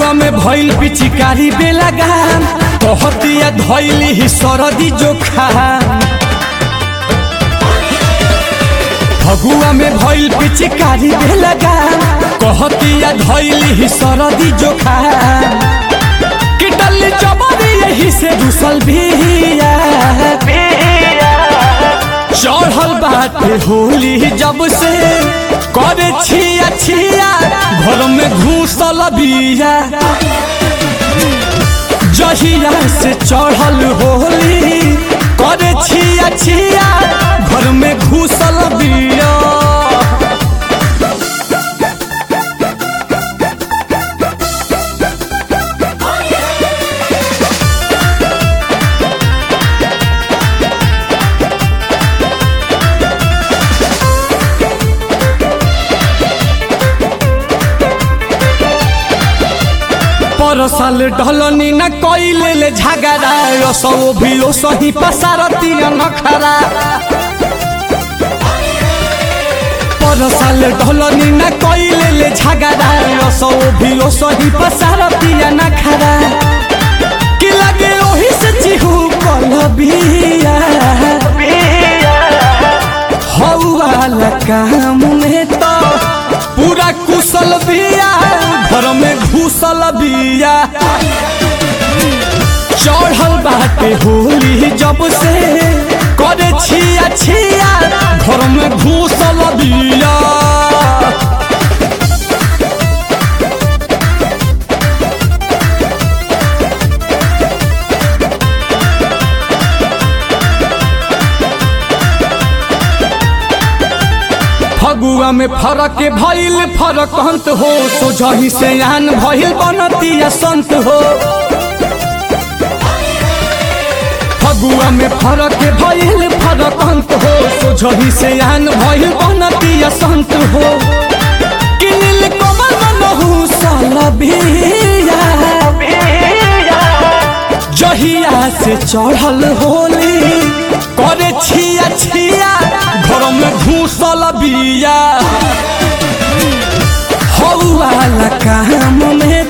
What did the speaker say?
फगुआ में भइल पिचिकारी बेलगाम कहतिया धइली ही सरदी जोखा फगुआ में भइल पिचिकारी बेलगाम कहतिया धइली ही सरदी जोखा कि डल्ली चबरी यही से घुसल बिया चढ़ल बाटे होली जब से करे छिया छिया घर में घूसल बिया जहिया से चढ़ल होली करे छिया छिया घर में घूसल बिया पर साल ढलनी न कइले ले झगड़ा रसो भी ओ सही पसारती नखरा पर साल ढलनी न कइले ले झगड़ा रसो भी ओ सही पसारती नखरा कि लगे ओही से चिहू कलबिया हौवाला काम में तो पूरा कुशल बिया घर में घुसल बिया चढ़ल बाटे होली जब से करे छिया छिया घर में घुसल बिया फगुआ में फरक भइल फरक अंत हो सोझही से आन भइल बनतिया संत हो फगुआ में फरक भइल फरक अंत हो सोझही से आन भइल बनतिया संत हो कि नील कमल मनहु सलबिया जहिया से चढ़ल होली करे छिया छिया घर में घूसल बिया हौवाला काम में